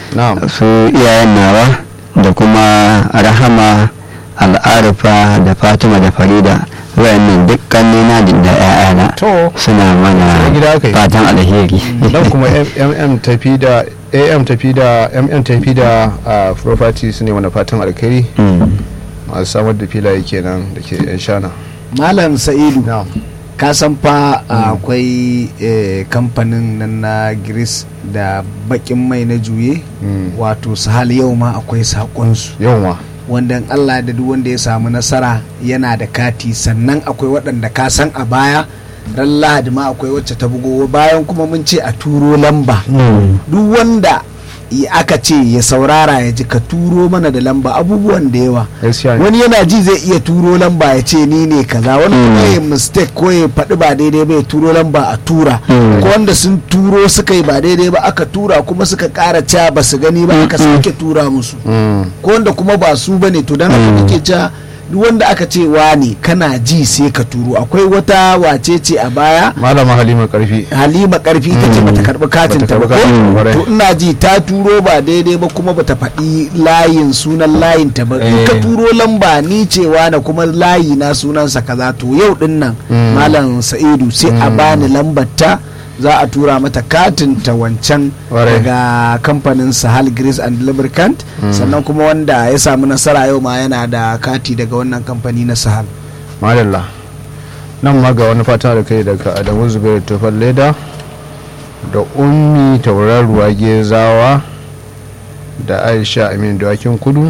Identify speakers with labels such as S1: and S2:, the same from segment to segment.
S1: na'am
S2: su iyayen nawa da kuma rahama al'arifa da fatima da farida wayannan duk kannina da 'ya'yana
S1: to
S2: suna mana
S1: A gida aka yi.
S2: fatan alheri
S1: nan kuma mm tafi da am tafi da mm tafi da a property su ne wani fatan alkhairi
S2: Mm.
S1: masu samar da filaye kenan da ke yan shana
S3: malam sa'idu
S1: na'am
S3: ka san fa akwai eh, kamfanin nan na gris da bakin mai na juye
S1: Mm.
S3: wato sahal yau ma akwai sakonsu
S1: yawa
S3: wanda in allah da duk wanda ya samu nasara yana da kati sannan akwai waɗanda ka san a baya ran lahadi ma akwai wacce ta bugo bayan kuma mun ce a turo lamba
S2: Mm.
S3: duk wanda i- aka ce ya saurara ya ji ka turo mana da lamba abubuwan da yawa
S1: gaskiya ne
S3: wani yana ji zai iya turo lamba ya ce ni ne kaza wani kuma
S2: Mm.
S3: ya mistake ko ya faɗi ba daidai ba ya turo lamba a tura
S2: Mm.
S3: ko wanda sun turo suka yi ba daidai ba aka tura kuma suka ƙara cewa ba su gani ba aka sake tura musu
S1: Mm.
S3: ko wanda kuma ba su bane to dan haka nake cewa duk wanda aka ce ne kana ji sai ka turo akwai wata wace ce a baya
S1: malama halima karfi
S3: halima karfi ta ce bata karbi katin
S1: Bata
S3: ta ba
S1: karbi katin
S3: ko?
S1: ba, kwarai.
S3: to ina ji ta turo ba daidai ba kuma bata faɗi layin sunan layin ta ba in ka
S1: Eh.
S3: turo lamba ni cewa na kuma layi na sunansa kaza to yau din nan
S1: Mm.
S3: malam sa'idu sai a
S1: Mm.
S3: bani lambar ta za a tura mata katin ta wancan
S1: Kwarai.
S3: daga kamfanin sahal grease and lubricant sannan kuma wanda ya samu nasara yau ma yana da kati daga wannan kamfani na sahal
S1: madalla nan ma ga wani fata da kai daga adamu zubairu tufan leda da ummi tauraruwa gezawa da aisha amin dawakin kudu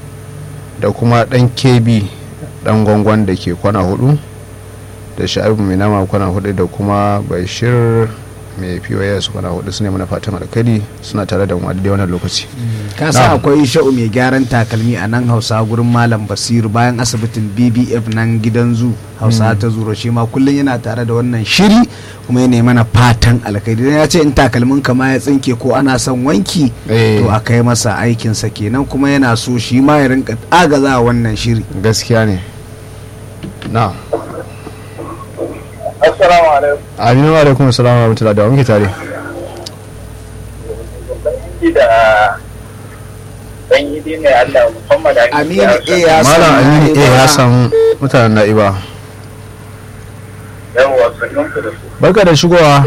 S1: da kuma dan kebi dan gwangwan da ke kwana hudu da sha'ibu mai nama kwana hudu da kuma bashir mai pos kwana hudu su ne mana fatan alkali suna tare da mu a daidai wannan lokaci
S3: ka sa
S1: Na'am.
S3: akwai sha'u mai gyaran takalmi a nan hausa gurin malam basiru bayan asibitin bbf nan gidan zu hausa ta zuro shi ma kullum yana tare da wannan shiri kuma yana mana fatan alkhairi dan ya ce in takalmin ka ma ya tsinke ko ana son wanki
S1: Eh.
S3: to a kai masa aikinsa kenan kuma yana so shi ma ya rinka agaza wannan shiri
S1: gaskiya ne na
S4: Assalamu alaikum.
S1: aminu wa alaikum assalamu wa rahmatullahi da wa muke tare
S4: Ni da dan yi ne Allah Muhammad
S3: Aminu A ya
S1: malam
S3: san
S1: aminu eh
S3: Na'iba.
S1: ya san mutanen na'iba
S4: Yawwa sannan ku da su.
S1: barka da shigowa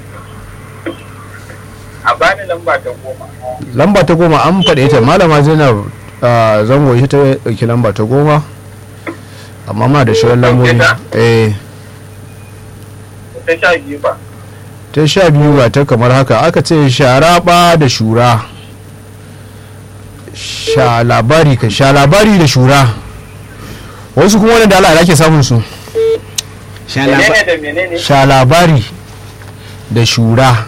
S4: A bani lamba ta goma.
S1: lamba ta goma an faɗe ta malama zainab ah, zango ita ta ɗauki lamba ta goma amma ma da shirin lambobi
S4: ta?
S1: eh
S4: Ta sha biyu ba.
S1: ta sha biyu ga ta kamar haka aka ce sharaba da shura sha labari ka sha labari da shura wasu kuma wani da Allah ake samun su
S3: Sha laba-
S4: Menene da menene?
S1: sha labari da shura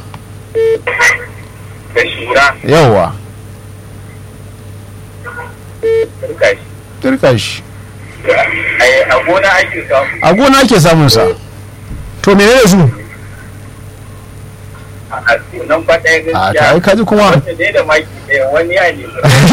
S4: Da shura.
S1: yawa
S4: Turka shi.
S1: turka shi
S4: Ai, A gona ake samu.
S1: a gona ake samun sa to menene su
S4: A a nan ba ɗaya
S1: a
S4: gaskiya.
S1: ta ai kaji kuma
S4: Wanda dai da maki ɗaya wani ya ne.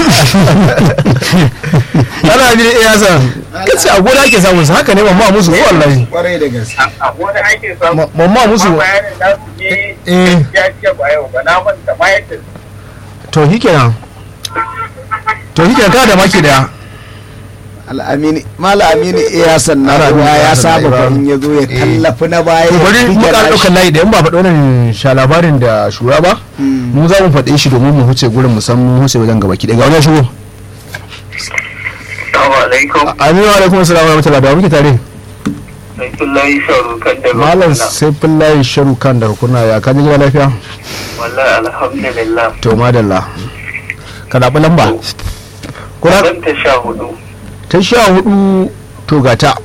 S1: ana bi iya san kace a gona ake samun sa haka ne mamma musu ko wallahi
S3: kwarai da gaske
S4: A a gona ake samu.
S1: Ma- mamma musu
S4: Amma bayanin nasu ne
S1: Eh.
S4: ya ce ba yau ba na manta ma yadda
S1: to shikenan to shikenan kana da maki daya
S3: al'amini mala amini iya san na
S1: Ana
S3: ruwa
S1: bin
S3: ya
S1: Hassan
S3: saba
S1: Ibrahim.
S3: farin ya zo ya
S1: Eh.
S3: tallafi na baya
S1: to
S3: ya
S1: bari mu
S3: fige
S1: ƙara
S3: nashi.
S1: ɗaukar layi da in ba faɗi wannan sha labarin da shura ba mu za mu faɗe shi domin mu huce gurin mu san mu huce wajen gaba ki daga wani shigo
S4: Assalamu alaikum.
S1: aminu alaikum assalamu wa rahmatullahi da muke tare
S4: Saifullahi Sharukan da
S1: malam saifullahi sharu kan daga kuna ya kaji gida lafiya
S4: Wallahi alhamdulillah.
S1: to madalla ka zaɓi lamba kuna
S4: Zan ta sha hudu.
S1: ta sha hudu to gata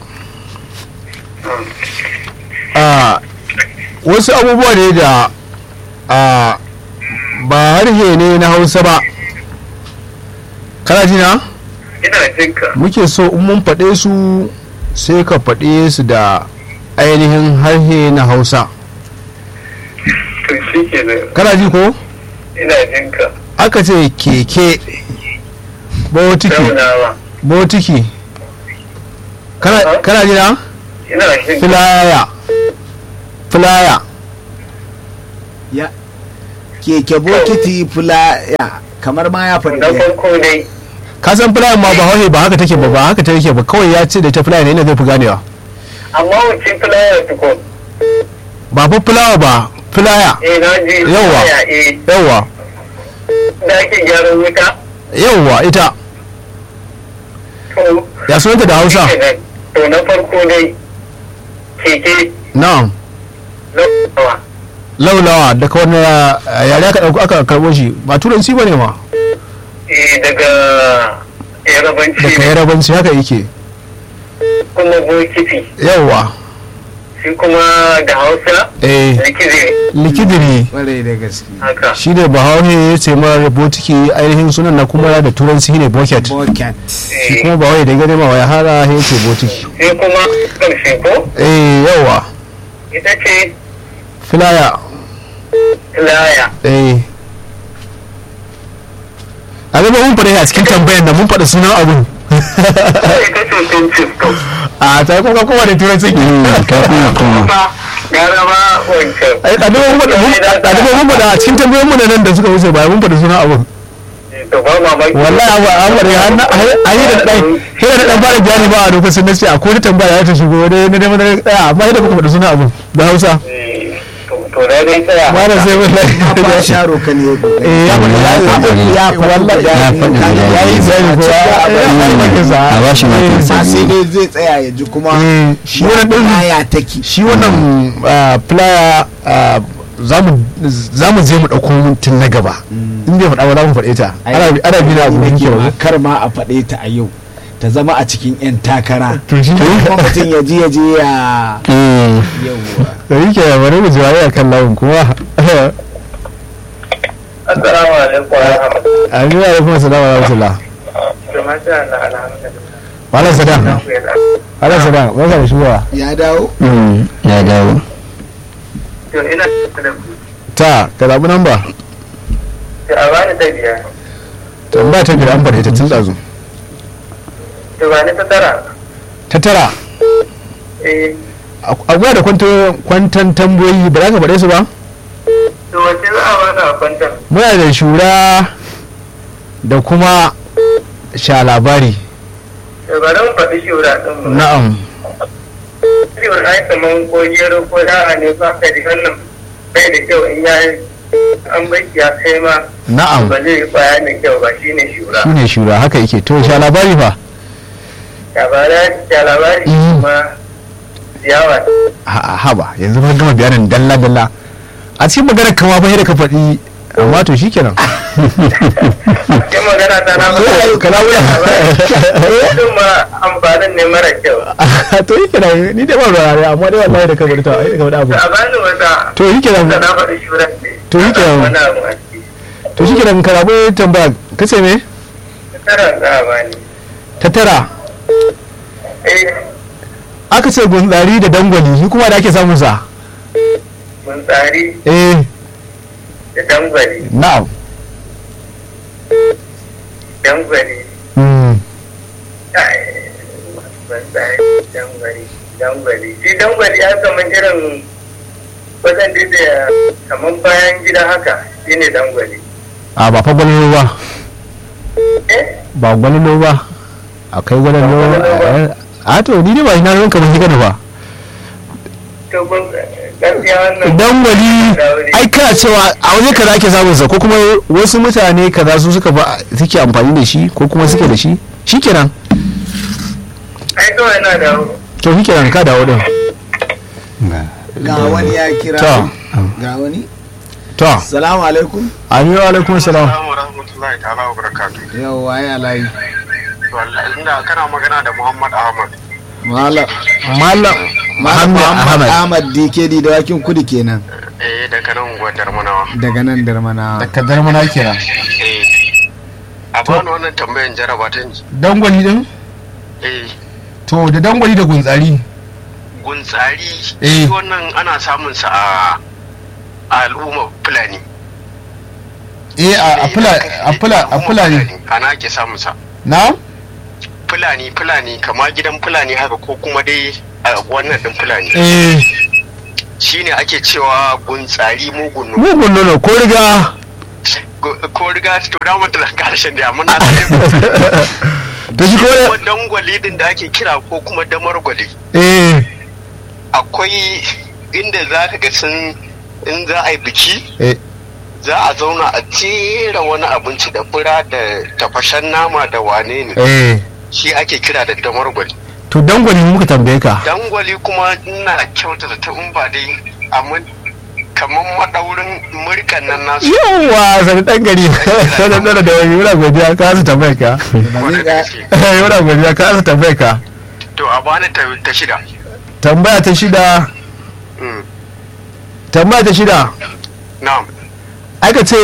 S1: a wasu abubuwa ne da a ba harshe ne na hausa ba kana ji na
S4: Ina jinka.
S1: muke so in mun faɗe su sai ka faɗe su da ainihin harshe na hausa
S4: To shi ke nan.
S1: kana ji ko
S4: Ina jinka.
S1: aka ce keke botiki
S4: Taunawa.
S1: botiki kana kana ji na
S4: Ina jinka.
S1: filaya filaya
S3: ya keke bokiti fulaya kamar ma ya faɗi
S4: na
S3: ɗaya.
S4: farko dai
S1: ka san fulayan ma ba hauhe ba haka take ba ba haka take ba kawai ya ce da ta fulaya ne ina zai fi ganewa
S4: amma wuce fulaya tukun
S1: ba fa fulawa ba fulaya
S4: eh na ji
S1: Yawwa.
S4: fulaya eh
S1: yawwa
S4: da ake gyaran wuta
S1: yawwa ita
S4: to
S1: ya sunanta da hausa
S4: kenan. to na farko dai keke
S1: na'am
S4: lafawa
S1: laulawa daga wani uh, yare aka ɗauko aka karɓo shi ba turanci ba ne ma
S4: eh daga yarabanci
S1: daga yarabanci haka yake
S4: kuma bokiti
S1: yawwa
S4: shi kuma da hausa
S1: eh
S4: likiziri
S1: likidiri
S3: Ƙwarai da gaske
S4: haka
S1: shi ne bahaushe ya ce mara botiki ainihin sunan na kuma da turanci ne bucket
S3: bucket
S1: shi
S4: eh
S1: kuma ba wai da gane ma wai hara ya ce botiki
S4: sai kuma ƙarshe ko
S1: eh yawa
S4: ita ce
S1: filaya
S4: laya
S1: eh a zama mun faɗa a cikin tambayan da mun faɗa sunan abun
S4: ita ce pincin to
S1: a ta yi kuma kowa da turanci
S2: ka kuma kuma
S4: ba gara ba wancan
S1: ai ɗaliban mun faɗa mun- ɗaliban mun faɗa a cikin tambayoyin mu na nan da suka wuce ba mun faɗa sunan abun
S4: to ba mamaki
S1: wallahi abu an faɗa har na a yi da ɗai sai da ɗan fara bayani ba a lokacin na ce a ko ta tambaya ta shigo wani na neman na ɗaya amma yadda kuka faɗa sunan abun da hausa
S4: Eh, to to na dai tsaya
S1: ba da sai
S3: ba
S1: wallahi
S3: sharo ka ne
S1: eh ya faɗa ya faɗa ya wallahi ya
S2: Ya faɗi da
S1: ya yi bayani ko ya ya faɗi sa
S2: a ba shi makin
S3: ma
S2: sa
S3: sai dai zai tsaya ya ji kuma
S1: Eh, shi wannan ɗin
S3: ya take
S1: shi wannan flyer za mu je mu ɗauko tun na gaba in bai faɗa ba za mu faɗe ta ana ana bi na abu
S3: Nake
S1: muke
S3: ma
S1: ba
S3: kar ma a faɗe ta a yau ta zama a cikin 'yan takara
S1: to shi
S3: kuma mutum ya ji ya je ya
S2: Mm.
S3: yawwa
S1: da yake bari mu jiwaye a kan lawun kuma
S4: assalamu alaikum wa rahmatullahi
S1: aminu alaikum assalamu wa rahmatullah
S4: to masha Allah alhamdulillah
S1: malam sadan
S4: ku ya da
S1: malam sadan barka da shigowa
S3: ya dawo
S2: Mm. ya dawo
S4: to ina da ku
S1: ta ka zaɓi namba
S4: to a bani ta biyar
S1: tambaya ta biyar an faɗe ta tun ɗazu
S4: to ba ni ta tara
S1: ta tara
S4: eh
S1: akwai da kwanto- kwantan tambayoyi ba za ka faɗe su ba
S4: to wace za a bani a kwantar
S1: muna da shura da kuma sha labari
S4: to bari mu faɗi shura ɗin mu
S1: na'am
S4: ciwon ai kaman ko gero ko da'a ne ba ka ji wannan bai da kyau in ya an bai ya kai ma
S1: na'am
S4: ba zai yi kwaya da kyau ba shine shura
S1: shine shura haka yake to sha labari fa
S4: labara da labari
S1: Mhm.
S4: kuma ciyawa
S1: a haba yanzu ba gama bayanin dalla dalla a cikin maganar kama fa da ka faɗi amma to shikenan
S4: sai magana ta na
S1: Kana wula.
S4: Wadin ma amfanin ne mara kyau
S1: to shikenan ni dai ba ruwa ne amma dai wallahi da ka faɗi ta ai da ka faɗi abu
S4: a bani wata
S1: to shikenan
S4: da na faɗi shura ce
S1: To yi kenan.
S4: wani abu a ciki
S1: to shikenan ka rabu tambaya kace me
S4: tara za a bani
S1: ta tara
S4: eh
S1: aka ce gunzari da dangwali shi kuma da ake samun sa
S4: mun tsari
S1: eh
S4: da dangwali
S1: na'am
S4: dangwali
S1: mm.
S4: ai, mun tsari dangwali dangwali shi dangwali ya kama irin wajen da kamar bayan gida haka shine dangwali
S1: a ba fa gwalolo ba
S4: eh
S1: ba gwalolo ba akai gwalolo
S4: Ba gwalolo ba.
S1: a to ni dai ba shi na ranka ba shi gani ba
S4: to kun gaskiya wannan
S1: dangwali
S4: Daure.
S1: ai kana cewa a waje kaza ake samun sa ko kuma wasu mutane kaza su suka ba suke amfani da shi ko kuma suke da shi shikenan
S4: ai kawai na da
S1: to shikenan ka dawo din
S2: Ga.
S3: ga wani ya kira
S1: To.
S3: ga wani
S1: to
S3: salamu alaikum
S1: aminu alaikum salam
S5: Assalamu rahmatullahi ta'ala wa barakatuh.
S3: yawwa ya layi
S5: Wallahi ina kana magana da Muhammad Ahmad.
S3: malam
S1: malam muhammad ahmad
S3: ahmad dkd da wakin kudu kenan
S5: Eh daga nan unguwar Darmanawa.
S3: daga nan darmana
S1: daga darmana kenan
S5: Eh. A bani wannan tambayan jaraba ta ji.
S1: dangwali din
S5: Eh.
S1: to da dangwali da guntsari
S5: Guntsari.
S1: Eh.
S5: Shi wannan ana samun sa a a al'umma Fulani.
S1: eh a
S5: Eh,
S1: fula a fula a fulani
S5: Ana ake samun sa.
S1: na
S5: Fulani Fulani kama gidan Fulani haka ko kuma dai a wannan din Fulani.
S1: eh
S5: shine ake cewa guntsari mugun nono
S1: mugun nono ko riga
S5: Gu- ko riga to da mutu da karshen da amma na
S1: da shi ko
S5: kuma dangwali din da ake kira ko kuma damargwali
S1: eh
S5: akwai inda za ka ga sun in za a yi biki
S1: eh
S5: za a zauna a jera wani abinci da fura da tafashen nama da wane ne
S1: eh
S5: shi ake kira da damargwali
S1: to dangwani muka tambaye ka
S5: dangwali kuma ina kyauta da ta in ba dai amma kamar madaurin murkan nan nasu
S1: yawa sani dan gari sani dan da wani muna godiya ka su tambaye ka
S5: kwarai da gaske.
S1: eh muna godiya ka su tambaye ka
S5: to a bani ta ta shida
S1: tambaya ta shida
S5: Mm,
S1: tambaya ta shida
S5: na'am
S1: aka ce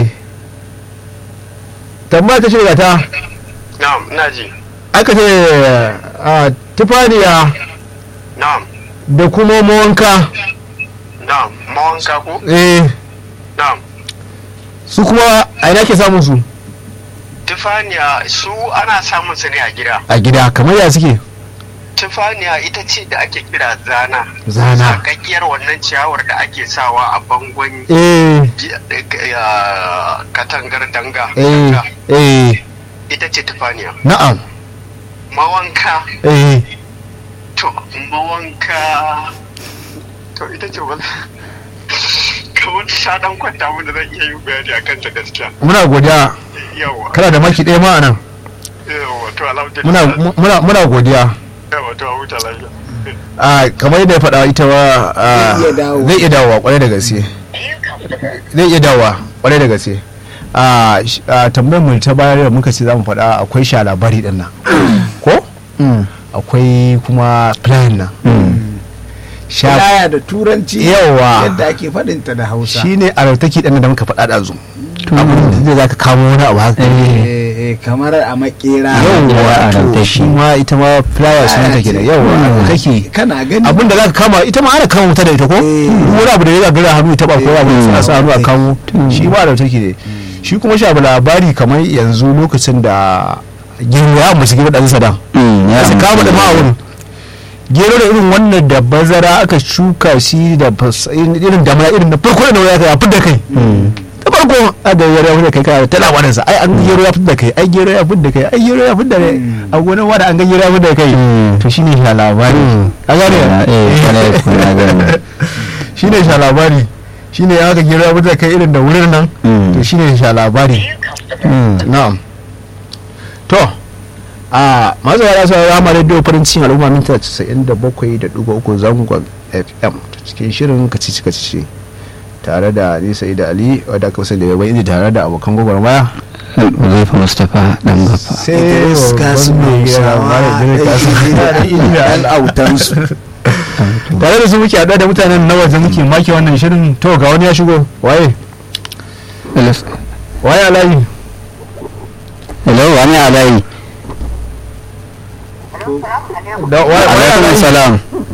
S1: tambaya ta shida ta
S5: na'am ina ji
S1: aka ce a tufaniya
S5: na'am
S1: da kuma mawanka
S5: na'am mawanka ko
S1: eh
S5: na'am
S1: su kuma a ina ke samun su
S5: tufaniya su ana samun su ne a gida
S1: a gida kamar ya suke
S5: tufaniya ita ce da ake kira zana
S1: Zana.
S5: sakakkiyar wannan ciyawar da ake sawa a bangon
S1: eh
S5: ji- eh, katangar danga
S1: eh
S5: danga.
S1: eh
S5: ita ce tufaniya
S1: na'am
S5: mawanka
S1: eh
S5: to mawanka to ita ce wani kamar sha dan kwanta mun da zan iya yin bayani a kanta gaskiya
S1: muna godiya
S5: yawa
S1: kana da maki ɗaya ma a nan
S5: yawa to
S1: muna
S5: alhamdulillah
S1: muna muna godiya
S5: yawa to a huta lafiya
S1: a kamar yadda ya faɗa ita wa a,
S3: Zai iya dawowa.
S1: zai iya dawowa kwarai da gaske zai iya dawowa kwarai da gaske a sh- a tambayar mu ta bayar da muka ce za mu faɗa akwai sha labari ɗin nan ko akwai kuma plan nan sha
S3: Laya da turanci
S1: Yawa.
S3: yadda ake faɗinta da hausa
S1: shine a rautaki ɗin da muka faɗa da zu abin da za ka kamo wani abu haka
S3: Eh, eh, kamar a makera
S1: yawwa
S2: a
S1: to
S2: rautaki.
S1: shi ma ita ma flyer sun take da yawwa a rautaki
S3: kana gani
S1: abin da za ka kama ita ma ana kama wuta da ita ko
S3: Eh.
S1: wani abu da ya gagara hannu ita ba ko abu
S3: Eh.
S1: da sa hannu a kamo shi ma da take ne shi kuma sha labari kamar yanzu lokacin da gero ya ambaci gero ɗan sadan ya su kama da ma'aurin gero da irin wannan da bazara aka shuka shi da fas- irin damana irin da farko da ya kai a fidda kai da farko a da gero ya fidda kai kana ta labarin sa ai an ga gero ya fidda kai ai gero ya fidda kai ai gero ya fidda kai a gonar wada an ga gero ya fidda kai to shine sha labari a gane shine sha labari shine ya ga gero ya fidda kai irin da wurin nan to shine sha labari na'am to a masu yara sau rama radio farin cikin al'umma minta 97.3 zangon fm cikin shirin kacici kacici tare da nisa da ali wadda aka wasu da yawan inji tare da abokan gwagwarmaya
S2: Uzaifa Mustapha dan gafa.
S1: sai
S3: Idris Kasim Hausawa da autansu
S1: tare da su muke haɗuwa da mutanen na waje muke make wannan shirin to ga wani ya shigo waye waye alayi
S2: Hello, wani alayi.
S1: da waye waye
S2: Alaikum
S1: alayi
S2: salam.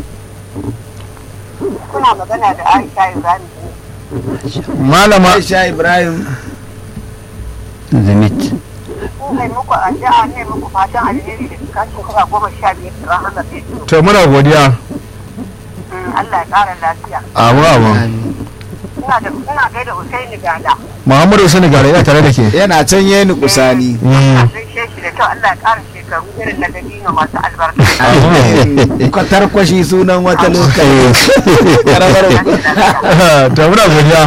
S6: kuna magana da Aisha Ibrahim
S1: malama
S3: Aisha Ibrahim
S2: Zimit.
S6: ko kai muku addu'a ne muku fatan alheri da cika shekara goma sha biyar da rahama sai
S1: to muna godiya
S6: Allah ya ƙara lafiya
S1: amu amu
S6: ina da ina gaida Usaini Gada
S1: muhammadu sani gare yana tare da ke
S3: yana can yeni kusani
S1: Mm.
S6: gaishe shi da kyau Allah ya ƙara shekaru irin na dabino masu albarka
S3: kwatar kwashi sunan wata lokaci karamar
S1: to muna godiya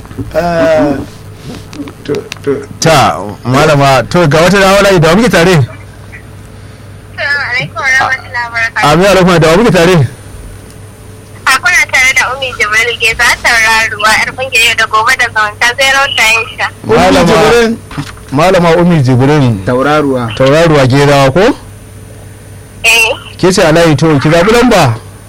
S1: ta malama to ga wata da wala da wa muke tare
S7: Assalamu alaikum wa rahmatullahi wa barakatuh.
S1: amin alaikum da wa muke tare
S7: A kuna tare da Umi Jibril ke za ta ruwa yar kungiyar da gobe da zamanta zai rauta yin sha.
S1: malama malama umi jibrin
S3: tauraruwa
S1: tauraruwa gerawa ko
S7: Eh,
S1: ke ce alayi to ki zaɓi lamba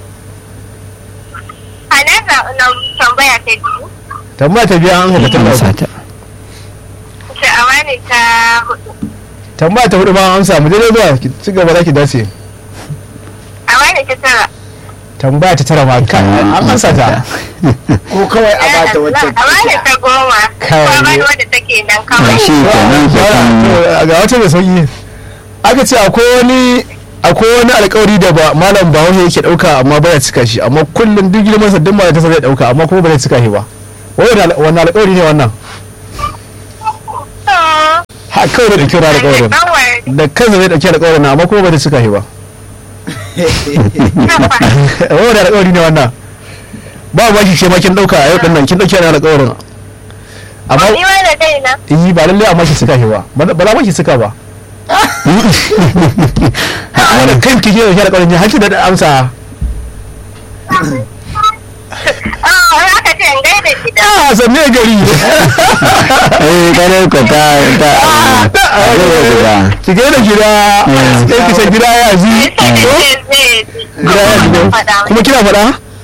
S7: a nan zaɓi na tambaya ta biyu.
S1: tambaya ta biya an haka ta
S2: Amsa
S1: ɗauka
S2: ta.
S7: Sha'awa ne ta hudu.
S1: tambaya ta hudu ma an samu daidai zuwa ki ci gaba za ki dace
S7: Awa ne ta tara.
S1: tambaya ta tara ma kai an ansa ta
S3: ko kawai a bata wacce
S7: Awa ne ta goma.
S1: Kai.
S7: Kuma ba wadda take nan
S2: Ah,
S7: kawai.
S2: Shi kenan ke kan
S1: ga wata mai sauki aka ce akwai wani akwai wani alkawari da ba malam bahaushe yake dauka amma baya cika shi amma kullum duk girman sa duk ma ta zai dauka amma kuma ba zai cika shi ba wani wani alkawari ne wannan ha kawai da dauki wani alkawarin da kansa zai dauki alkawarin amma kuma ba zai cika shi ba wani alkawari ne wannan ba ba shi ce ma kin dauka a yau din nan kin dauki wani alkawarin amma
S7: Ni ma da kaina.
S1: yi ba lallai amma ki cika shi ba ba ba za ma ki cika ba wani kan kike da shi alkawarin ne haki da amsa
S7: Ah, wai aka ce in gaida gida.
S1: a sanne gari
S2: eh kare ko ta ta ta
S1: ki ga da gida sai ki ce gida ya ji
S7: Sai da ce zai ji.
S1: gida ya ji
S7: Faɗa.
S1: kuma kina faɗa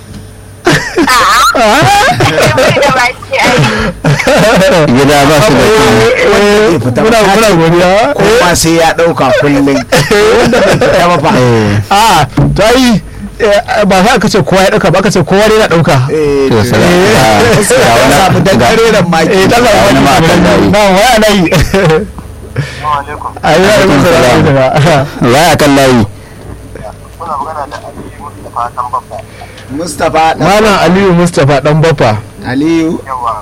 S7: A'a. Wai da baki ai.
S2: gida ba su da
S1: Eh, muna muna godiya
S3: kowa sai ya ɗauka kullum wanda bai fita ba fa
S2: eh
S1: a to ai eh, ba za ka ce kowa ya dauka ba ka ce kowa ne na dauka
S3: eh
S2: to
S3: to
S2: sai
S3: sai ya samu dangare da maki
S1: eh dan
S2: ga wani ma akan layi.
S1: na waya nayi ayi ya musu da
S2: waya kan layi
S5: Kuna magana da Aliyu Mustapha dan babba.
S3: mustapha dan
S1: malam aliyu mustapha dan baffa
S3: aliyu
S5: Yawa.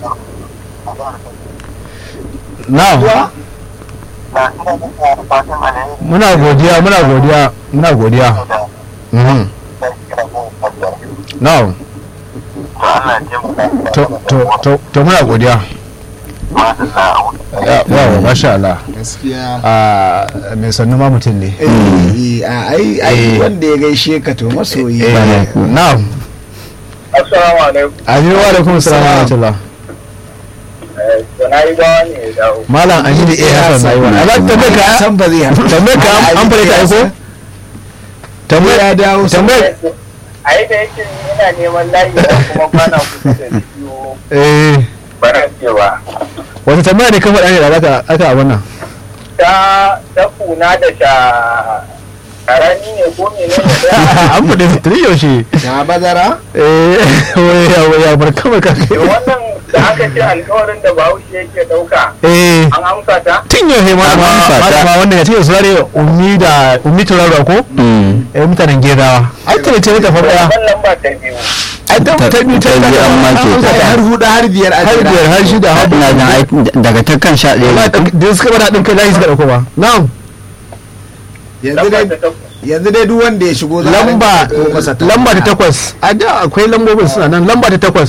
S1: na
S5: Na ina muku fatan alheri
S1: muna godiya muna godiya muna godiya
S5: da
S1: Mhm.
S5: da kira ko fadar.
S1: na
S5: To Allah ya mu
S1: to to to to muna godiya
S5: Madalla.
S1: ya wa masha Allah
S3: gaskiya
S1: a mai sannu ma mutum ne
S3: eh a ai ai
S1: Eh.
S3: wanda ya gaishe ka to masoyi
S1: eh na
S4: Assalamu alaikum.
S1: aminu wa alaikum salam wa rahmatullah
S4: Da na yi gawa ne ya dawo.
S1: malam aminu eh hasan nayi wa Allah tambaye ka
S3: san ba zai haɗu
S1: tambaye ka an- an fara ta aiko tambaye
S3: ya dawo
S1: tambaye
S4: A yi da yake ni ina neman layi da kuma bana kusa da biyu
S1: eh
S4: bana cewa.
S1: wata tambaya ne kan faɗa ne da aka aka abin nan
S4: Ta ta kuna da sha karani ne ko mene ne da
S1: an faɗi su tuni yaushe
S3: ta bazara
S1: eh waya waya bar kama ka
S4: wannan da aka ce alkawarin da bahaushe yake ɗauka
S1: eh
S4: an amsa ta?
S1: tun yaushe ma
S2: An
S1: ma
S2: amsa ta.
S1: ma wannan ya ce su zare ummi da ummi turarwa ko
S2: Mm.
S1: eh mutanen gedawa ai ta ce ta farko
S4: Wannan lamba ta biyu.
S1: ai ta ta biyu ta
S2: Ta biyu an make ta.
S1: ta
S3: har hudu har biyar a
S1: har
S3: jira.
S1: biyar har shida har
S2: ina jin ai daga ta kan sha ɗaya ne.
S1: da suka bada ɗin kai layi suka ɗauko ba na'am
S3: yanzu
S4: Lamba
S3: dai
S4: ta takwas.
S3: yanzu dai duk wanda ya shigo za a
S1: lamba
S3: rinka ɗauko masa ta
S1: lamba ta takwas a da akwai lambobin suna nan lamba ta takwas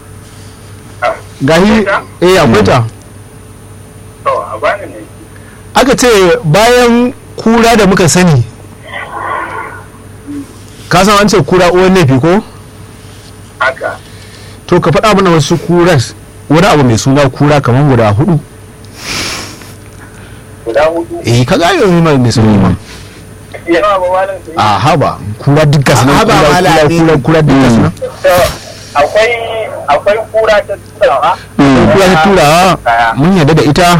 S1: gahi eh akwai ta
S4: To, a bani ne.
S1: aka ce bayan kura da muka sani ka san an ce kura uwan laifi ko
S4: Haka.
S1: to ka faɗa mana wasu kuras wani abu mai suna kura kamar guda hudu
S4: Guda hudu.
S1: eh ka ga yanzu mai mai suna ma
S4: Yawa ba malam su yi.
S1: a haba kura duk gasu nan
S3: Haba,
S1: kura
S3: Malam
S1: kura
S3: Aminu.
S1: kura kura duk gasu nan
S4: To, akwai akwai kura ta turawa.
S1: kura ta turawa mun yarda da ita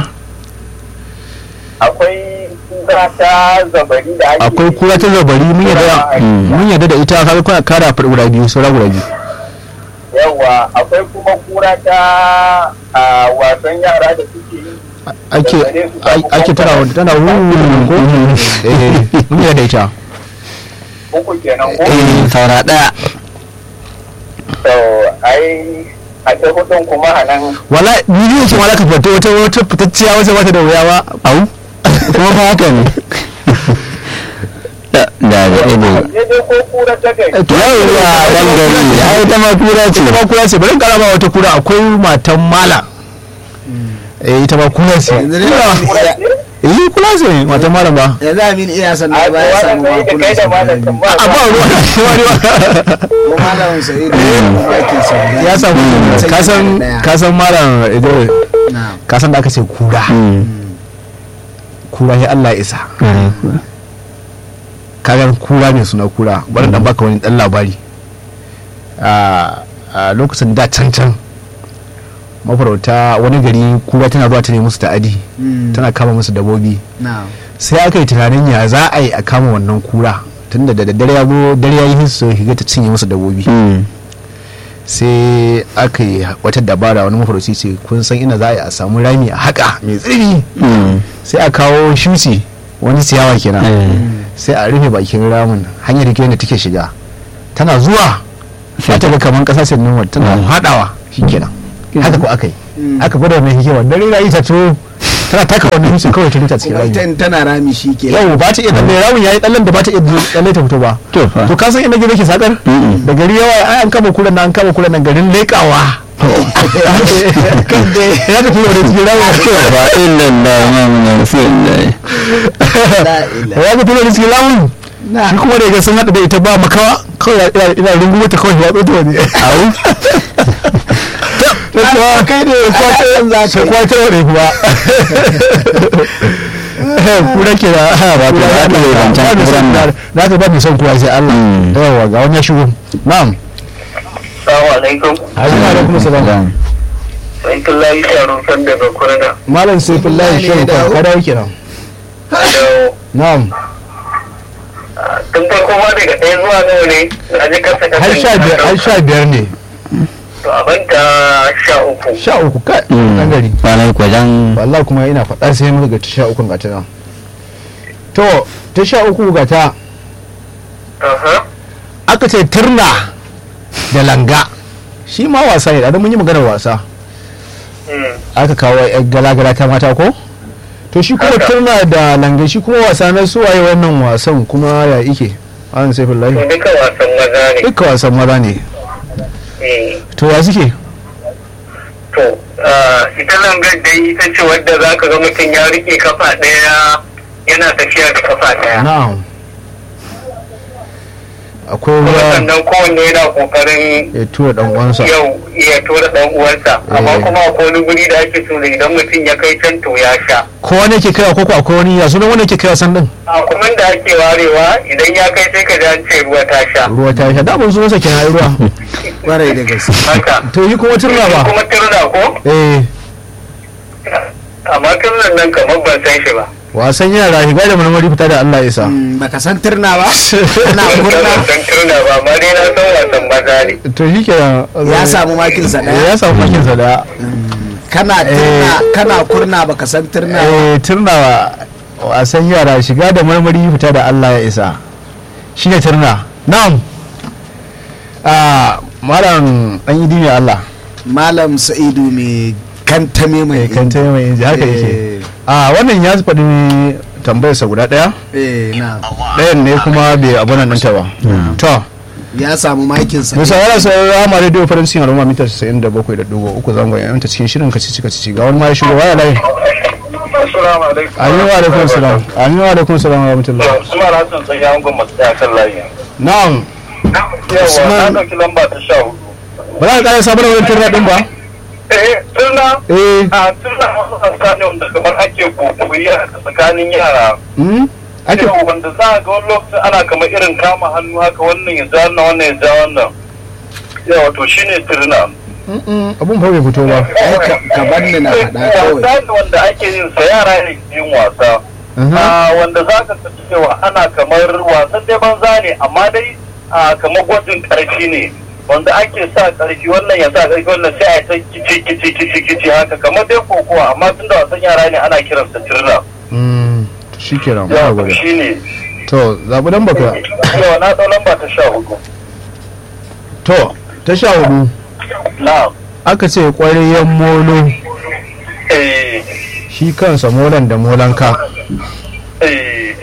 S4: Akwai kura ta zabari da ake.
S1: akwai kura ta zabari mun yarda
S2: Mm.
S1: mun yarda da ita kaga kuna kara faɗi guda biyu saura guda biyu
S4: Yawa, akwai kuma kura ta a, wasan yara da suke yi.
S1: ake ai- ake tana wanda tana wurin ko eh mun yarda da ita
S4: Uku kenan ko?
S2: Eh, saura ɗaya
S4: To, ai a ta hudun kuma a nan
S1: wala ni ne ce wala ka fata wata wata fitacciya wata wata da wuya ba
S2: au kuma fa haka ne da da da ido
S4: daidai ko kura ta kai.
S1: to
S2: yawwa dan gari ai ta ma kura ce
S1: ita ma kura ce bari in kara ma wata kura akwai matan mala eh ita ma kura ce
S3: yanzu dai
S4: Kura
S3: ya-
S4: ce?
S1: eh kura ce matan mala ba
S3: yanzu amin iya san
S4: A
S3: da baya
S4: wannan
S3: samu
S4: sai da kai da malam
S3: makunan
S4: tambaya.
S1: a ba ruwa wani ba
S3: ko malamin sa'idu aikin sa guda
S1: ya samu
S3: Sai
S1: kasan
S3: yana da ɗaya.
S1: kasan malam idris
S3: Na'am.
S1: kasan da aka ce kura
S2: Mm.
S1: kura ya Allah ya isa
S2: Ƙwarai kuwa.
S1: kagar kura ne suna kura bari dan baka wani dan labari a a lokacin da can can mafarauta wani gari kura tana zuwa ta ne musu ta'adi
S3: Mm.
S1: tana kama musu dabobi
S3: Na'am.
S1: sai aka yi tunanin ya za a yi a kama wannan kura tunda da daddare ya zo dare ya yi su shiga ta cinye musu dabobi
S2: Mm.
S1: sai aka yi wata dabara wani mafarauci ce kun san ina za a yi a samu rami a haka mai tsiri
S2: Mm.
S1: sai a kawo shuci wani ciyawa kenan
S2: Eh.
S1: sai a rufe bakin ramin hanyar da da take shiga tana zuwa sai ta ga kaman kasa sai nuna tana hadawa shikenan haka ko aka yi aka gwada mai hikima dare na yi ta to tana taka wannan hutun kawai ta rita cikin
S3: kuma
S1: rami
S3: ita in tana rami shi ke
S1: yau ba ta iya tsalle ramin yayi tsallen da ba ta iya tsalle ta fito ba
S2: to fa
S1: to ka san inda gizo ke sakar
S2: Mm-mm.
S1: da gari yawa ai an kama kuran nan an kama kuran nan garin lekawa kan da ya tafi wani cikin ramin
S2: fa illallah muhammadu rasulullah
S1: ya ga tulo da cikin lamun shi kuma da ya ga sun haɗa da ita ba makawa kawai ina- ina rungumo ta kawai ya tsoto wani au ta kuwa kai da kwace sai kwace wani kuwa kura ke da ba
S2: ta haɗa da wancan kuran nan.
S1: na ka ba mai son kuwa sai Allah
S2: Mm.
S1: yawa ga wani ya shigo na'am
S4: Assalamu alaikum.
S1: assalamu alaikum salam
S4: Sai Kullayi Sharon san daga Kurna.
S1: malam saifullahi
S3: Ne
S1: shehu
S3: dawo?
S1: ka dawo kenan
S4: Hello.
S1: na'am
S4: Tun farko ma daga ɗaya zuwa nawa ne? Na ji kasa kasa.
S1: har sha biyar har sha biyar ne
S4: To abin ta sha uku.
S1: sha uku kai ɗan gari
S2: kwanar kwajan
S1: wallahi kuma ina faɗa sai muka ga ta sha uku ga ta nan to ta sha uku ga ta
S4: Aha.
S1: aka ce turna da langa shi ma wasa ne da mun yi maganar wasa
S4: Hmm.
S1: aka kawo yan galagala ta mata ko to shi kuma
S4: Haka.
S1: turna da langa shi kuma wasa na suwaye wannan wasan kuma ya ike an sai
S4: To
S1: fillahi
S4: duka wasan maza ne.
S1: duka wasan maza ne
S4: Eh.
S1: to ya suke
S4: To, ah, ita langar dai ita ce wadda za ka ga mutum ya rike kafa ɗaya yana tafiya da kafa ɗaya.
S1: na'am akwai
S4: Kuma
S1: ruwa
S4: sannan kowanne yana ƙoƙarin
S1: ya tura dan uwansa
S4: yau iya tura ɗan uwansa. Amma
S1: Eh.
S4: kuma akwai wani guri da ake so da idan mutum ya kai can to ya sha.
S1: ko wani ke kaiwa ko ko akwai wani ya sunan wani ke kaiwa san din
S4: A kuma da ake warewa idan ya kai sai ka ji an ce ruwa ta sha.
S1: ruwa ta sha da mun sunansa kenan ai ruwa
S3: kwarai da gaske
S4: Haka.
S1: to yi kuma turna ba
S4: Kuma turna ko?
S1: eh
S4: Amma turnan nan kamar ban san shi ba.
S1: wasan yara shiga da marmari fita da Allah ya sa
S3: Mm, baka san turna ba ana
S4: Ban
S3: murna
S4: san turna ba, amma dai na san wasan maza ne.
S1: to shi ke
S3: ya samu makinsa
S1: ya
S3: daya
S1: samu makin sa da
S3: kana turna kana kurna baka san turna ba
S1: eh turna wasan yara shiga da marmari fita da Allah ya isa shi ne turna na'am a malam dan idi ne Allah
S3: malam sa'idu mai kantame mai
S1: kan ta mai inji haka yake a wannan ya faɗi tambayarsa guda ɗaya
S3: eh na
S1: ɗayan ne kuma bai abu nan ta ba to
S3: ya samu makinsa
S1: musa yana sai rama radio farin cikin aroma mita 97.3 zangon yanta cikin shirin kacici kacici ga wani ma ya shigo waya layi
S4: Assalamu alaikum.
S1: amin wa alaikum salam amin wa alaikum salam wa rahmatullah
S4: Usman Hassan sai ya hangon masu tsaya kan layi.
S1: na'am
S4: Yawa,
S1: Usman.
S4: na ɗauki lamba ta sha hudu.
S1: ba za ka ƙara sabon wani turna ɗin ba
S4: Eh, turna,
S1: eh
S4: a turna wasu sassa ne wanda kamar ake kokoyi a tsakanin yara.
S1: hmm? ake
S4: Irin wanda za a ga wani lokacin ana kamar irin kama hannu haka wannan ya ja wannan wannan ya ja wannan. Yawa, to shi ne turna.
S1: Mm-mm, abun fa bai fito ba
S3: ai ka- ka banni na faɗa kawai
S4: Wasa ne wanda ake yin sa yara ne ke yin wasa.
S1: Mhm.
S4: Ah, wanda za ka ga cewa ana kamar wasan dai banza ne amma dai ah, kamar gwajin ƙarfi ne wanda ake sa ƙarfi wannan ya sa ƙarfi wannan sai a yi ta kici kici kici kici haka kamar dai kokowa amma tun da wasan yara ne ana kiransa turna
S1: Mm, shi kenan ba
S4: yawa
S1: gwada
S4: shi ne
S1: to zaɓi dan baka
S4: yawa na ɗau lamba ta sha hudu
S1: to ta sha hudu
S4: na
S1: aka ce ƙwaryen molo
S4: eh
S1: shi kansa molan da molanka
S4: eh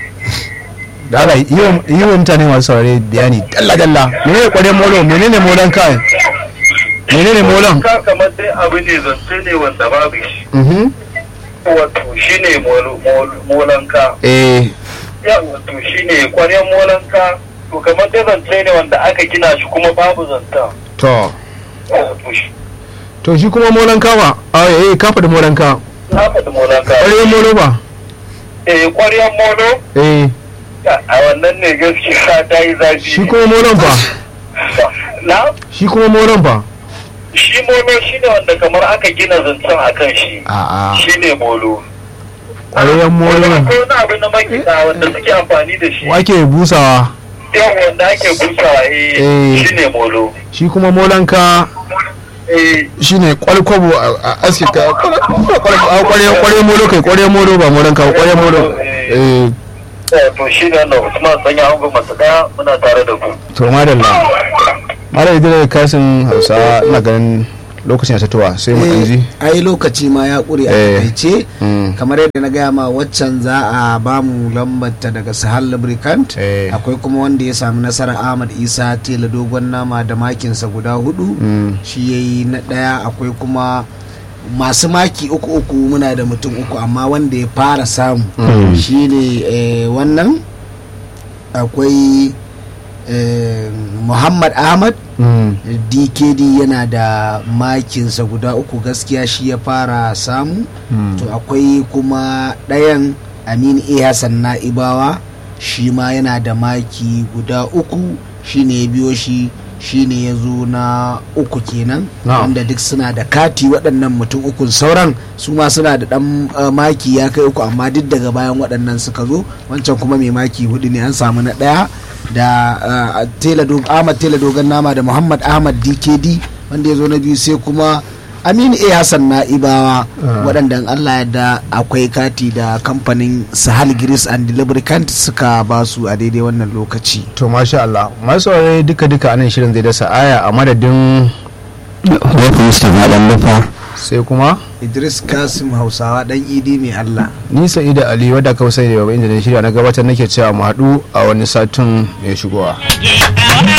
S1: da ala yi wa mutane masu saurare bayani dalla dalla menene ƙwaryen molo menene molanka menene molon
S4: ka kamar dai abu ne zance ne wanda babu shi
S1: mhm
S4: wato shi ne molanka
S1: eh
S4: ya wato shi ne kwaryan molanka to kamar dai zance ne wanda aka gina shi kuma babu zanta
S1: to
S4: wato shi
S1: to shi kuma molanka ba a eh ka faɗi molanka
S4: na faɗi molanka
S1: ƙwaryen molo ba
S4: eh kwaryan molo
S1: eh
S4: a wannan ne gaskiya ta yi zafi
S1: shi kuma molon fa
S4: na
S1: shi kuma molon fa
S4: shi molo shi ne wanda kamar aka gina zancen a kan shi
S1: a'a
S4: shi ne molo
S1: ƙwaryen molo
S4: akwai wani abu na makina wanda suke amfani da shi
S1: wake busawa
S4: yau wanda ake busawa eh
S1: Eh.
S4: shi ne molo
S1: shi kuma molanka
S4: eh
S1: shine kwalkwabo a a aske ka kware kware molo kai kware molo ba molanka ba kware molo eh
S4: to shi ne wannan usman sanya ango masu daya muna tare da ku
S1: to madalla mara idris kasin hausa ina ganin lokacin ya tatuwa sai mu ɗan ji
S3: ai lokaci ma ya ƙure a
S1: Eh.
S3: takaice
S1: Mm.
S3: kamar yadda na gaya ma waccan za a ba mu lambarta daga sahal lubricant
S1: Eh.
S3: akwai kuma wanda ya sami nasarar ahmad isa tela dogon nama da makinsa guda hudu
S1: Mm.
S3: shi ya yi na ɗaya akwai kuma masu maki uku uku muna da mutum uku amma wanda ya fara samu
S2: Mm.
S3: shi ne eh, wannan akwai eh, muhammad ahmad
S1: Mm.
S3: dkd yana da makinsa guda uku gaskiya shi ya fara samu
S1: Mm.
S3: to akwai kuma ɗayan amin a hassan na'ibawa shi ma yana da maki guda uku shi ne ya biyo shi shi ne ya zo na uku kenan
S1: Na'am.
S3: wanda duk suna da kati waɗannan mutum ukun sauran su ma suna da ɗan uh, maki ya kai uku amma duk daga bayan waɗannan suka zo wancan kuma mai maki hudu ne an samu na ɗaya da uh, tela dog- ahmad tela dogon nama da muhammad ahmad dkd wanda ya zo na biyu sai kuma aminu a hassan na'ibawa
S1: Ah.
S3: waɗanda in allah yadda akwai kati da kamfanin sahal grease and lubricant suka ba su a daidai wannan lokaci
S1: to masha Allah masu saurare duka duka anan shirin zai dasa aya a madadin
S2: Rufe Mustapha ɗan lufa.
S1: sai kuma
S3: idris kasim hausawa dan idi mai allah
S1: ni sa'ida ali wadda kawai sai da yau inda na shirya na gabatar nake cewa mu haɗu a wani satin mai shigowa
S8: Yeah.